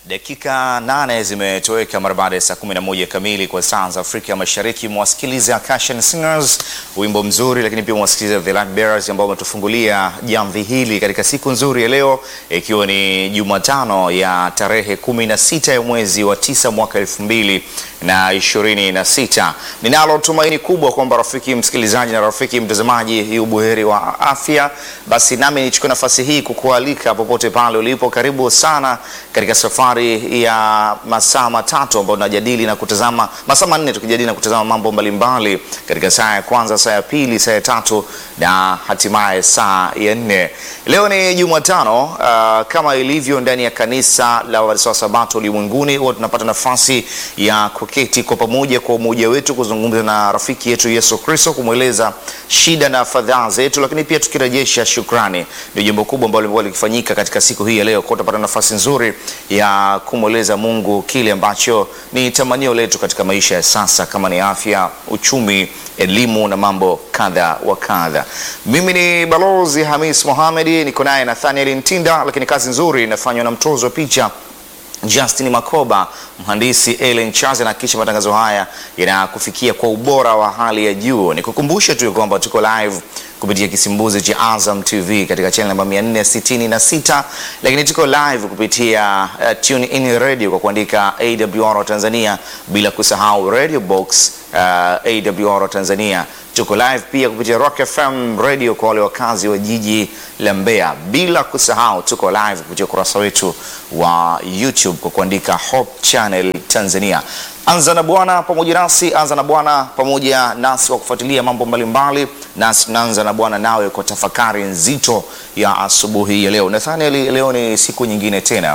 Dakika nane zimetoweka mara baada ya saa 11 kamili kwa saa za Afrika Mashariki. Mwasikiliza Cushion Singers, wimbo mzuri, lakini pia mwasikiliza The Light Bearers ambao wametufungulia jamvi hili katika siku nzuri ya leo, ikiwa ni Jumatano ya tarehe 16 ya mwezi wa tisa mwaka elfu mbili na ishirini na sita. Ninalo tumaini kubwa kwamba rafiki msikilizaji na rafiki mtazamaji yu buheri wa afya. Basi nami nichukue nafasi hii kukualika popote pale ulipo, karibu sana katika safari ya masaa matatu ambayo tunajadili na kutazama, masaa manne tukijadili na kutazama mambo mbalimbali katika saa ya kwanza, saa ya pili, saa ya tatu na hatimaye saa ya nne. Leo ni Jumatano. Uh, kama ilivyo ndani ya kanisa la Waadventista wa Sabato ulimwenguni, huwa tunapata nafasi ya kuketi kwa pamoja kwa umoja wetu kuzungumza na rafiki yetu Yesu Kristo, kumweleza shida na fadhaa zetu, lakini pia tukirejesha shukrani. Ndio jambo kubwa ambalo limekuwa likifanyika katika siku hii ya leo, kwa tutapata nafasi nzuri ya kumweleza Mungu kile ambacho ni tamanio letu katika maisha ya sasa, kama ni afya, uchumi, elimu na mambo kadha wa kadha. Mimi ni Balozi Hamis Mohamed, niko naye Nathaniel Ntinda, lakini kazi nzuri inafanywa na mtozo wa picha Justin Makoba, mhandisi Ellen Charles anahakikisha matangazo haya yanakufikia kwa ubora wa hali ya juu. Nikukumbushe tu kwamba tuko live kupitia kisimbuzi cha Azam TV katika channel namba 466, lakini tuko live kupitia uh, tune in radio kwa kuandika AWR Tanzania, bila kusahau radio box uh, AWR Tanzania. Tuko live pia kupitia Rock FM radio kwa wale wakazi wa jiji la Mbeya, bila kusahau tuko live kupitia ukurasa wetu wa YouTube kwa kuandika Hope Channel Tanzania. Anza na Bwana pamoja nasi, anza na Bwana pamoja nasi kwa kufuatilia mambo mbalimbali, nasi tunaanza na Bwana nawe kwa tafakari nzito ya asubuhi ya leo. Nathaniel, leo ni siku nyingine tena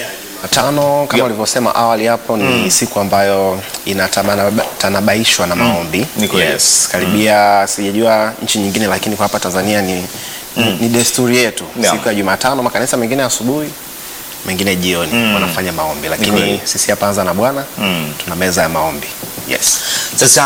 Tano kama Yep. ulivyosema awali hapo ni siku ambayo inatanabaishwa na maombi. Ni kweli. Yes, karibia sijajua nchi nyingine, lakini kwa hapa Tanzania ni, ni, ni desturi yetu Yeah. siku ya Jumatano, makanisa mengine asubuhi, mengine jioni wanafanya maombi, kweli. lakini sisi hapa Anza na Bwana tuna meza ya maombi. Yes. Sasa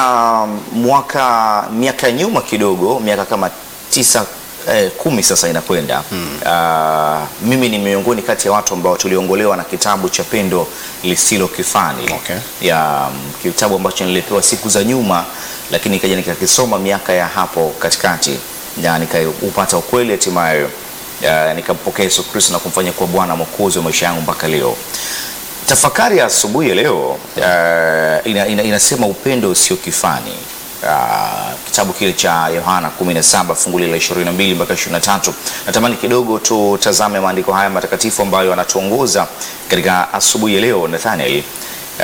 mwaka miaka ya nyuma kidogo, miaka kama tisa eh, kumi sasa inakwenda Ah, mimi ni miongoni kati ya watu ambao tuliongolewa na kitabu cha Pendo Lisilo Kifani Okay. ya mm, kitabu ambacho nilipewa siku za nyuma, lakini nikaja nikakisoma miaka ya hapo katikati na nikaupata ukweli hatimaye uh, nikampokea Yesu Kristo na kumfanya kuwa Bwana Mwokozi wa maisha yangu mpaka leo. Tafakari ya asubuhi ya leo uh, ina, ina, inasema upendo usio kifani. Uh, kitabu kile cha Yohana 17 fungu la 22 mpaka 23. Natamani kidogo tutazame maandiko haya matakatifu ambayo yanatuongoza katika asubuhi ya leo. Nathaniel uh,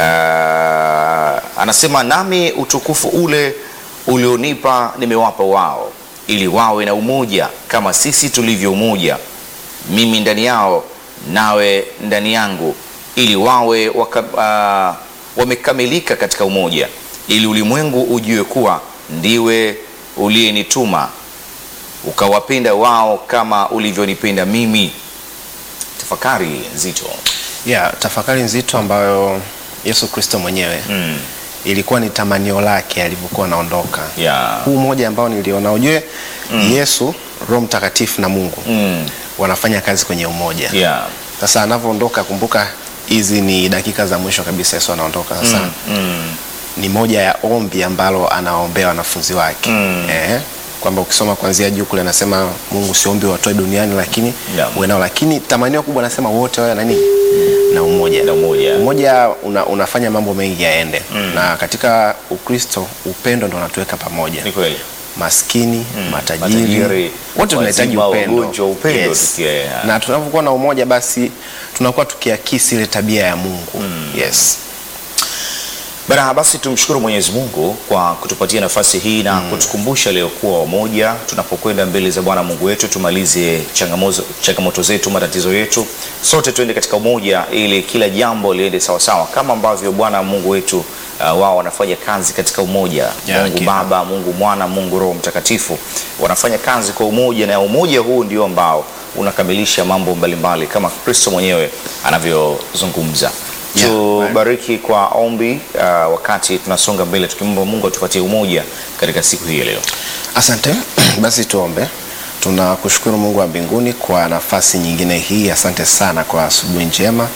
anasema nami utukufu ule ulionipa nimewapa wao, ili wawe na umoja kama sisi tulivyo umoja mimi ndani yao nawe ndani yangu, ili wawe waka, uh, wamekamilika katika umoja, ili ulimwengu ujue kuwa ndiwe uliyenituma ukawapenda wao kama ulivyonipenda mimi. Tafakari nzito. Yeah, tafakari nzito ambayo Yesu Kristo mwenyewe Mm. ilikuwa ni tamanio lake alivyokuwa anaondoka. Yeah. Huu mmoja ambao niliona, ujue Yesu, Roho Mtakatifu na Mungu Mm. wanafanya kazi kwenye umoja. Yeah. Sasa anavyoondoka, kumbuka hizi ni dakika za mwisho kabisa, Yesu anaondoka. Sasa Mm. ni moja ya ombi ambalo anaombea wanafunzi wake Mm. eh, kwamba ukisoma kuanzia juu kule anasema Mungu siombi watoe duniani, lakini Yeah. uwe nao, lakini tamanio kubwa anasema wote wawe nani na umoja Na umoja. umoja una, unafanya mambo mengi yaende na katika Ukristo upendo ndo unatuweka pamoja Ni kweli. maskini matajiri, Matajiri, wote tunahitaji wazima, upendo, wagonjwa, upendo tukie- na tunapokuwa na umoja basi tunakuwa tukiakisi ile tabia ya Mungu yes. Bana, basi tumshukuru Mwenyezi Mungu kwa kutupatia nafasi hii na kutukumbusha leo kuwa wamoja tunapokwenda mbele za Bwana Mungu wetu, tumalize changamoto, changamoto zetu, matatizo yetu, sote tuende katika umoja ili kila jambo liende sawasawa kama ambavyo Bwana Mungu wetu uh, wao wanafanya kazi katika umoja. Yeah, Mungu hakika. Baba, Mungu Mwana, Mungu Roho Mtakatifu wanafanya kazi kwa umoja, na umoja huu ndio ambao unakamilisha mambo mbalimbali kama Kristo mwenyewe anavyozungumza. Yeah, Tubariki kwa ombi uh, wakati tunasonga mbele tukimwomba Mungu atupatie umoja katika siku hii ya leo. Asante. Basi tuombe. Tunakushukuru Mungu wa mbinguni kwa nafasi nyingine hii. Asante sana kwa asubuhi njema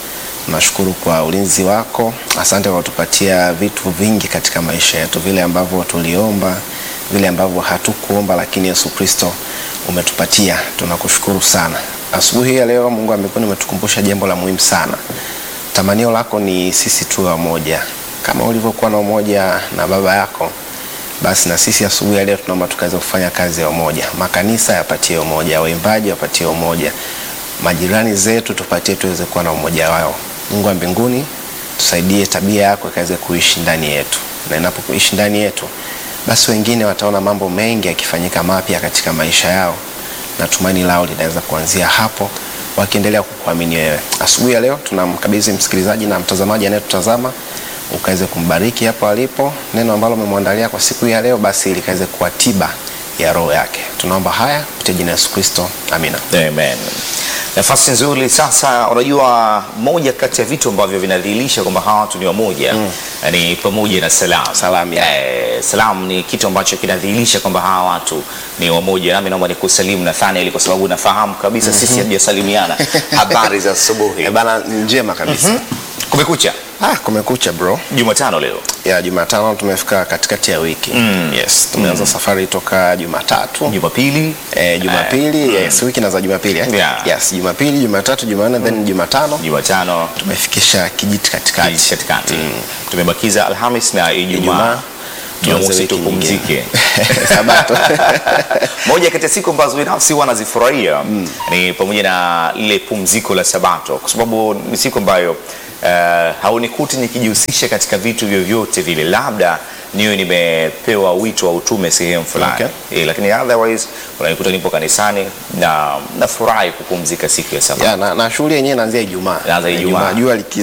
Tunashukuru kwa ulinzi wako. Asante kwa kutupatia vitu vingi katika maisha yetu, vile ambavyo tuliomba, vile ambavyo hatukuomba, lakini Yesu Kristo umetupatia. Tunakushukuru sana. Asubuhi ya leo, Mungu wa mbinguni, umetukumbusha jambo la muhimu sana. Tamanio lako ni sisi tuwe wamoja, kama ulivyokuwa na umoja na baba yako basi na sisi asubuhi ya leo tunaomba tukaweza kufanya kazi ya umoja. Makanisa yapatie umoja, waimbaji wapatie umoja, majirani zetu tupatie tuweze kuwa na umoja wao. Mungu wa mbinguni, tusaidie tabia yako ikaweze kuishi ndani yetu, na inapokuishi ndani yetu, basi wengine wataona mambo mengi yakifanyika mapya katika maisha yao, na tumaini lao linaweza kuanzia hapo, wakiendelea kukuamini wewe. Asubuhi ya leo tunamkabidhi msikilizaji na mtazamaji anayetutazama ukaweze kumbariki hapo alipo. Neno ambalo umemwandalia kwa siku hii ya leo, basi likaweze kuwa tiba ya roho yake. Tunaomba haya kupitia jina la Yesu Kristo, amina. Amen. Nafasi nzuri sasa. Unajua, moja kati ya vitu ambavyo vinadhihirisha kwamba hawa watu ni wamoja ni pamoja na salamu. Salamu, ya. Eh, salamu ni kitu ambacho kinadhihirisha kwamba hawa watu ni wamoja. Nami naomba nikusalimu Nathaniel kwa sababu nafahamu kabisa sisi hatujasalimiana. Habari za asubuhi. Eh, bana, ni njema kabisa. Kumekucha. Ah, kumekucha bro. Jumatano leo. Ya Jumatano tumefika katikati ya wiki. Yes, tumeanza safari toka Jumatatu. Jumapili. Eh, Jumapili, yes, wiki na za Jumapili eh? Yeah. Yes, Jumapili, Jumatatu, Jumanne then Jumatano Jumatano tumefikisha kijiti katikati. katikati. Tumebakiza Alhamis na Ijumaa. Ijumaa. Jumamosi Tuanze wiki tupumzike. Sabato. moja kati ya siku ambazo binafsi huwa nazifurahia ni pamoja na lile pumziko la Sabato, kwa sababu ni siku ambayo uh, haunikuti nikijihusisha katika vitu vyovyote vile, labda niwe nimepewa wito wa utume sehemu fulani Okay. eh, lakini otherwise unanikuta nipo kanisani na nafurahi kupumzika siku ya Sabato. Ya, na, na shughuli yenyewe inaanzia Ijumaa. Inaanza Ijumaa. Jua liki